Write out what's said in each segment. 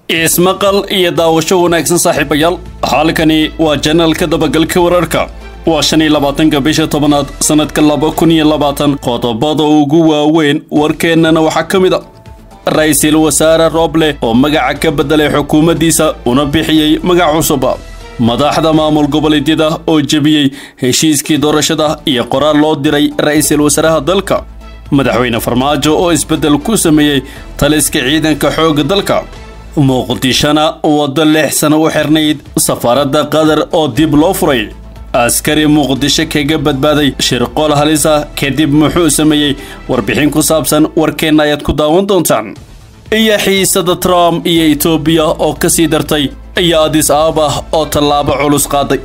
ismaqal iyo daawasho wanaagsan saaxiibayaal halkani waa janaalka dabagalka wararka waa shan iyo labaatanka bisha tobanaad sannadka laba kun iyo labaatan qodobada ugu waaweyn warkeennana waxaa ka mid a ra-iisul wasaare rooble oo magaca ka beddelay xukuumaddiisa una bixiyey magac cusub madaxda maamul goboleedyada oo jebiyey heshiiskii doorashada iyo qoraal loo diray ra-iisul wasaaraha dalka madaxweyne farmaajo oo isbeddel ku sameeyey taliska ciidanka xoogga dalka muqdishona waddo lix sano u xirnayd safaaradda qatar oo dib loo furay askari muqdisho kaga badbaaday shirqool halisa kadib muxuu sameeyey warbixin ku saabsan warkeenna ayaad ku daawan doontaan iyo xiisada trump iyo etoobiya oo ka sii dartay iyo adis aabah oo tallaabo culus qaaday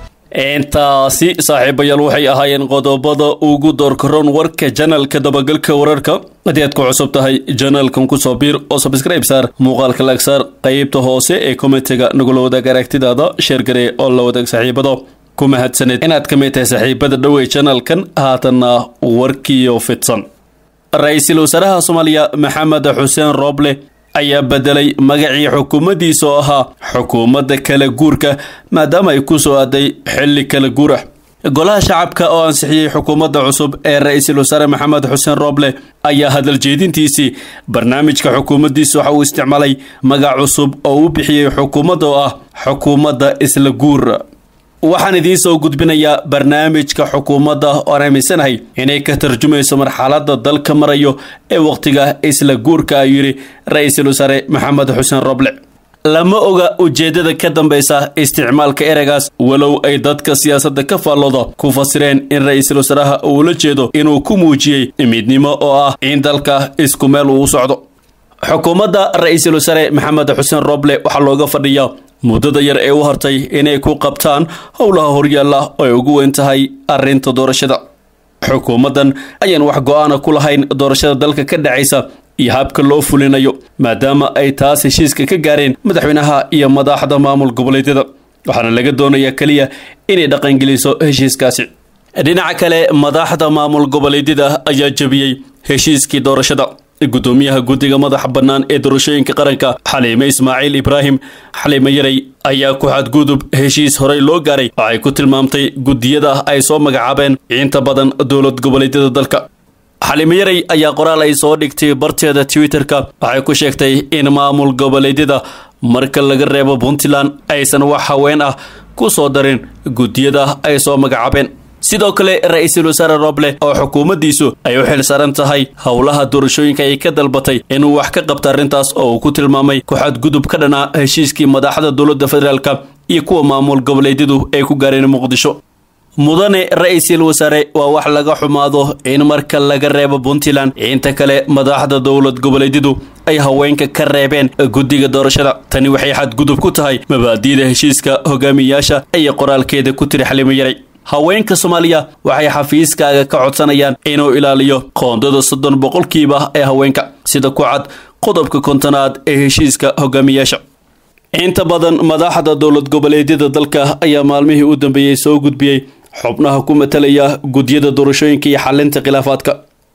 intaasi saaxiibayaal waxay ahaayeen qodobada ugu doorkaroon warka janalka dabagalka wararka haddii aad ku cusub tahay janalkan kusoo biir oo sabscribe saar muuqaalka laag saar qaybta hoose ee komitiga nagula wadaag aragtidaada sheergaree oo la wadaag saaxiibada ku mahadsaneed inaad ka mid tahay saaxiibada dhowey janalkan haatanna warkiyo fidsan ra-iisul wasaaraha soomaaliya maxamed xuseen rooble ayaa bedelay magacii xukuumaddiisa oo ahaa xukuumadda kala guurka maadaama ay ku soo aaday xilli kala guur ah golaha shacabka oo ansixiyey xukuumadda cusub ee ra-iisul wasaare maxamed xuseen rooble ayaa hadal jeedintiisii barnaamijka xukuumaddiisa waxa uu isticmaalay magac cusub oo u bixiyey xukuumadda oo ah xukuumadda isla guur waxaan idiin soo gudbinayaa barnaamijka xukuumadda oan aaminsanahay inay ka tarjumayso marxaladda dalka marayo ee wakhtiga isla guurka ayuu yidhi ra-iisul wasaare maxamed xuseen roble lama oga ujeeddada ka dambaysa isticmaalka ereygaas walow ay dadka siyaasadda ka faallooda ku fasireen in ra-iisul wasaaraha uu la jeedo inuu ku muujiyey midnimo oo ah in dalka isku meel uu socdo xukuumadda ra-iisul wasaare maxamed xuseen roble waxaa looga fadhiyaa muddada yar ee u hartay inay ku qabtaan howlaha horyaalla oo ay ugu weyn tahay arrinta doorashada xukuumaddan ayaan wax go-aana ku lahayn doorashada dalka ka dhacaysa iyo habka loo fulinayo maadaama ay taas heshiiska ka gaareen madaxweynaha iyo madaxda maamul goboleedyada waxaana laga doonayaa keliya inay dhaqangeliso heshiiskaasi dhinaca kale madaxda maamul goboleedyada ayaa jebiyey heshiiskii doorashada gudoomiyaha guddiga madaxa bannaan ee doorashooyinka qaranka xaliime ismaaciil ibraahim xaliime yaray ayaa ku xadgudub heshiis horey loo gaaray waxay ku tilmaamtay guddiyada ay soo magacaabeen inta badan dowlad goboleedyada dalka xaliime yaray ayaa qoraal ay soo dhigtay barteeda twitterka waxay ku sheegtay in maamul goboleedyada marka laga reebo puntland aysan wax haween ah ku soo darin guddiyada ay soo magacaabeen sidoo kale ra-iisul wasaare roble oo xukuumaddiisu ay u xil saaran tahay howlaha doorashooyinka ay ka dalbatay inuu wax ka qabta arrintaas oo uu ku tilmaamay ku-xadgudub ka dhanaa heshiiskii madaxda dowladda federaalk iyo kuwa maamul goboleedyadu ay ku gaareen muqdisho mudane ra-iisul wasaare waa wax laga xumaado in marka laga reebo puntland inta kale madaxda dowlad goboleedyadu ay haweenka ka reebeen guddiga doorashada tani waxay xadgudub ku tahay mabaadi'da heshiiska hogaamiyayaasha iyo qoraalkeeda ku tiri xalimo yaray haweenka soomaaliya waxay xafiiskaaga ka codsanayaan inuu ilaaliyo qoondada soddon boqolkiiba ee haweenka sida ku cad qodobka kontonaad ee heshiiska hogaamiyaasha inta badan madaxda dowlad goboleedyada dalka ayaa maalmihii u dambeeyey soo gudbiyey xubnaha ku matalaya gudyada doorashooyinka iyo xalinta khilaafaadka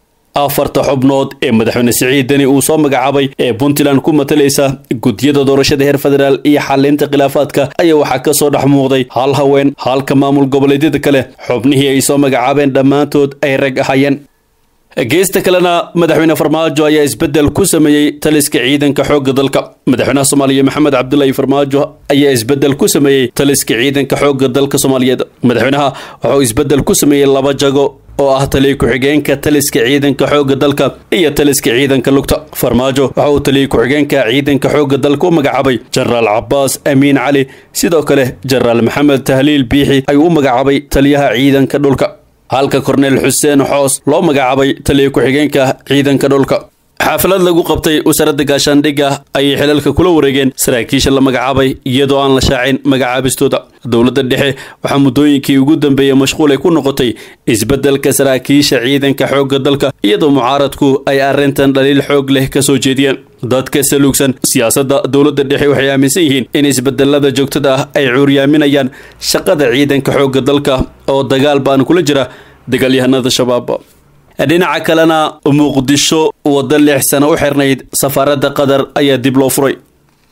afarta xubnood ee madaxweyne siciid deni uu soo magacaabay ee puntland ku matalaysa gudyada doorashada heer federaal iyo xalinta khilaafaadka ayaa waxaa ka soo dhex muuqday hal haween halka maamul goboleedyada kale xubnihii ay soo magacaabeen dhammaantood ay rag ahayeen geesta kalena madaxweyne farmaajo ayaa isbeddel ku sameeyey taliska ciidanka xoogga dalka madaxweynaha soomaaliya maxamed cabdulaahi farmaajo ayaa isbeddel ku sameeyey taliska ciidanka xoogga dalka soomaaliyeed madaxweynaha waxauu isbeddel ku sameeyey laba jago oo ah taliya ku-xigeenka taliska ciidanka xoogga dalka iyo taliska ciidanka lugta farmaajo waxa uu taliya ku-xigeenka ciidanka xoogga dalka u magacaabay jenaraal cabaas amiin cali sidoo kale jenaraal maxamed tahliil biixi ayuu u magacaabay taliyaha ciidanka dhulka halka korneel xuseen xoos loo magacaabay taliya ku-xigeenka ciidanka dhulka xaafalad lagu qabtay wasaaradda gaashaandhigga ayay xilalka kula wareegeen saraakiisha la magacaabay iyadoo aan la shaacin magacaabistooda dowladda dhexe waxaa muddooyinkii ugu dambeeyey mashquul ay ku noqotay isbeddelka saraakiisha ciidanka xoogga dalka iyadoo mucaaradku ay arrintan dhaliil xoog leh ka soo jeediyeen dadka saluugsan siyaasadda dowladda dhexe waxay aaminsan yihiin in isbedelada joogtada ah ay cuuryaaminayaan shaqada ciidanka xoogga dalka oo dagaal baan kula jira dagaalyahanada shabaab dhinaca kalena muqdisho waddo lix sano u xirnayd safaaradda qatar ayaa dib loo furay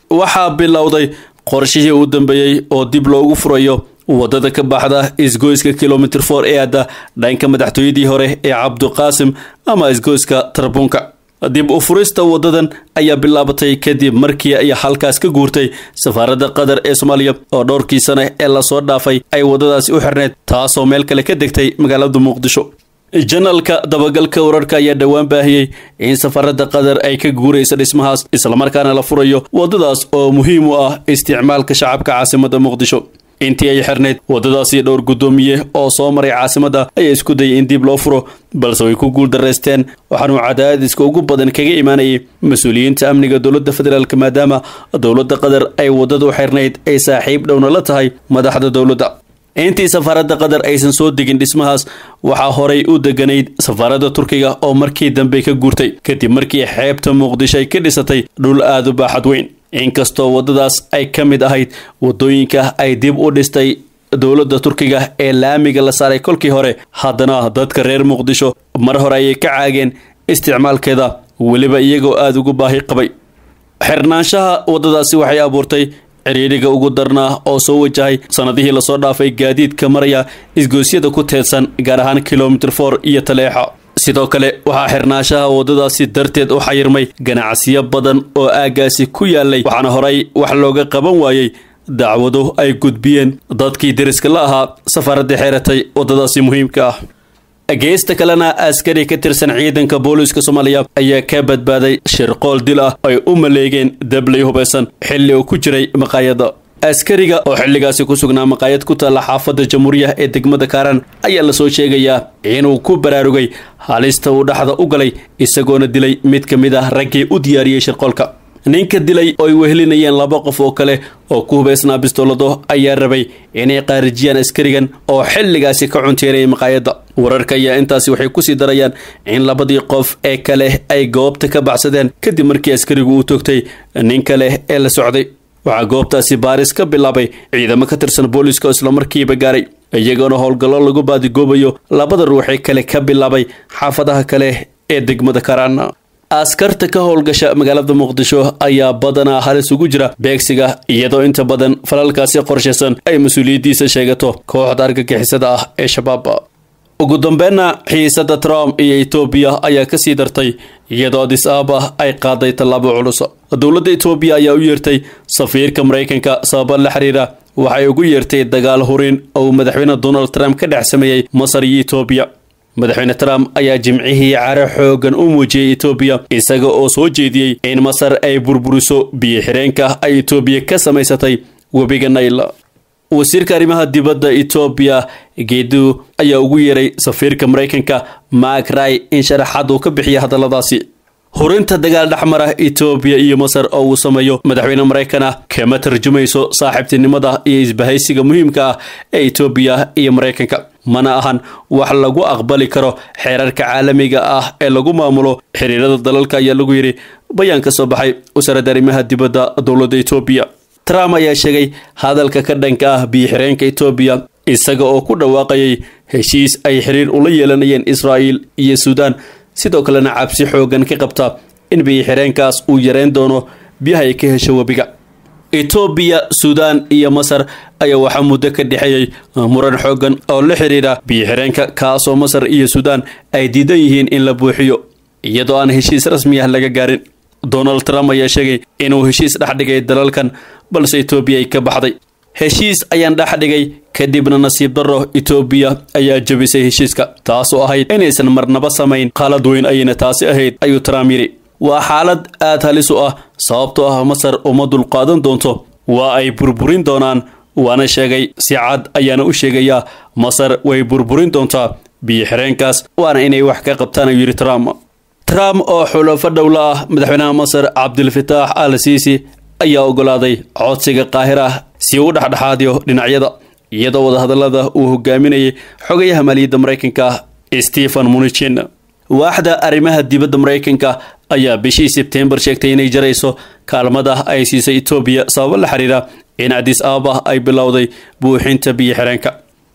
waxaa bilowday qorshihii u dambeeyey oo dib loogu furayo wadada ka baxda isgoyska kilomitr for ee adda dhanka madaxtooyadii hore ee cabduqaasim ama isgoyska tarbunka dib u furista wadadan ayaa bilaabatay kadib markii ay halkaas ka guurtay safaaradda qatar ee soomaaliya oo dhowrkii sane ee lasoo dhaafay ay wadadaasi u xirneyd taasoo meel kale ka degtay magaalada muqdisho janalka dabagalka wararka ayaa dhowaan baahiyey in safaaradda qatar ay ka guuraysa dhismahaas islamarkaana la furayo wadadaas oo muhiim u ah isticmaalka shacabka caasimada muqdisho intii ay xirnayd wadadaasi dhowr guddoomiye oo soo maray caasimadda ayaa isku dayay in dib loo furo balse way ku guul daraysteen waxaanuu cadaadiska ugu badan kaga imaanayay mas-uuliyiinta amniga dowladda federaalk maadaama dowladda qatar ay wadada u xirnayd ay saaxiib dhowna la tahay madaxda dowladda intii safaaradda qatar aysan soo degin dhismahaas waxaa horay u deganayd safaaradda turkiga oo markii dambe ka guurtay kadib markii xeebta muqdisho ay ka dhisatay dhul aada u baaxad weyn inkastoo wadadaas ay ka mid ahayd wadooyinka ay dib u dhistay dowladda turkiga ee laamiga la saaray kolkii hore haddana dadka reer muqdisho mar hore ayay ka caageen isticmaalkeeda weliba iyagoo aada ugu baahi qabay xirnaanshaha wadadaasi waxay abuurtay ciriiriga ugu darnaa oo soo wajahay sanadihii lasoo dhaafay gaadiidka maraya isgoosyada ku teedsan gaar ahaan kilomitr for iyo taleexa sidoo kale waxaa xirnaanshaha wadadaasi darteed u xayirmay ganacsiyo badan oo aaggaasi ku yaalay waxaana horay wax looga qaban waayey dacwado ay gudbiyeen dadkii deriska la ahaa safaaradda xeeratay wadadaasi muhiimka ah geesta kalena askari ka tirsan ciidanka booliiska soomaaliya ayaa ka badbaaday shirqool dil ah ay u maleegeen dablay hubaysan xilli uu ku jiray maqaayada askariga oo xilligaasi ku sugnaa maqaayad ku taalla xaafadda jamhuuriya ee degmada kaaran ayaa lasoo sheegayaa inuu ku baraarugay halista uu dhaxda u galay isagoona dilay mid ka mid ah raggii u diyaariyey shirqoolka ninka dilay oo ay wehelinayeen laba qof oo kale oo ku hubaysnaa bistoolado ayaa rabay inay qaarijiyaan askarigan oo xilligaasi ka cunteerayay maqaayadda wararka ayaa intaasi waxay kusii darayaan in labadii qof ee kale ay goobta ka baxsadeen kadib markii askarigu uu toogtay nin kale ee la socday waxaa goobtaasi baaris ka bilaabay ciidamo ka tirsan booliiska oo islamarkiiba gaaray iyagoona howlgallo lagu baadigoobayo labada ruuxee kale ka bilaabay xaafadaha kale ee degmada karaan askarta ka howlgasha magaalada muqdisho ayaa badanaa halis ugu jira beegsiga iyadoo inta badan falalkaasi qorshaysan ay mas-uuliyaddiisa sheegato kooxda argagixisada ah ee shabaab ugu dambeynna xiisada trump iyo etoobiya ayaa kasii dartay iyadoo adis aaba ay qaaday tallaabo culus dowladda etoobiya ayaa u yeertay safiirka maraykanka sababa la xiriira waxay ugu yeertay dagaal hurin oo uu madaxweyne donald trump ka dhex sameeyey masar iyo etoobiya madaxweyne trump ayaa jimcihii care xoogan u muujiyey etoobiya isaga oo soo jeediyey in masar ay burburiso biyo xireenka ay etoobiya ka samaysatay webiga nail wasiirka arrimaha dibadda etoobiya geedu ayaa ugu yeeray safiirka maraykanka mak ray in sharaxaad uu ka bixiya hadalladaasi hurinta dagaal dhexmara etoobiya iyo masar oo uu sameeyo madaxweyne maraykan ah kama tarjumayso saaxiibtinimada iyo isbahaysiga muhiimka ah ee etoobiya iyo maraykanka mana ahan wax lagu aqbali karo xeerarka caalamiga ah ee lagu maamulo xiriirada dalalka ayaa lagu yidhi bayaan ka soo baxay wasaaradda arrimaha dibadda dowladda etoobiya trump ayaa sheegay hadalka ka dhanka ah biyo-xireenka etoobiya isaga oo ku dhawaaqayay heshiis ay xiriir ula yeelanayeen israa'il iyo suudaan sidoo kalena cabsi xoogan ka qabta in biyo-xireenkaas uu yareyn doono biyaha ay ka hesho webiga etoobiya suudaan iyo masar ayaa waxaa muddo ka dhexeeyey muran xoogan oo la xiriira biyo-xireenka kaasoo masar iyo suudaan ay diidan yihiin in la buuxiyo iyadoo aan heshiis rasmi ah laga gaarin donald trump ayaa sheegay inuu heshiis dhex dhigay dalalkan balse etoobiya ay ka baxday heshiis ayaan dhex dhigay kadibna nasiib darro etoobiya ayaa jebisay heshiiska taasoo ahayd inaysan marnaba samayn qalad weyn ayayna taasi ahayd ayuu trump yidhi waa xaalad aad halis u ah sababtoo ah masar uma dulqaadan doonto waa ay burburin doonaan waana sheegay si cad ayaana u sheegayaa masar way burburin doontaa biyo-xireenkaas waana inay wax ka qabtaan ayuu yidhi trump trump oo xulafo dhowla ah madaxweynaha masar cabdilfataax al siisi ayaa ogolaaday codsiga qaahir ah si uu dhexdhexaadiyo dhinacyada iyadoo wadahadallada uu hogaaminayay xogayaha maaliyadda maraykanka stephen munichin waaxda arrimaha dibadda maraykanka ayaa bishii sebtembar sheegtay inay jarayso kaalmada ay siisay etoobiya sababo la xiriira in adis ababa ay bilowday buuxinta biyo xireenka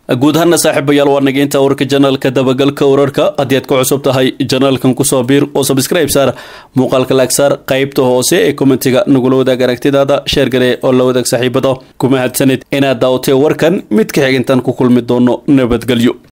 guud ahaana saaxiibayaal waa nageynta warka janaalka dabagalka wararka haddii aad ku cusub tahay janaalkan kusoo biir oo sabscribe saar muuqaalka laagsaar qaybta hoose ee kommentiga nagula wadaag aragtidaada sheer gale oo la wadaag saaxiibada ku mahadsanid inaad daawatay warkan mid ka xigintan ku kulmi doono nabadgelyo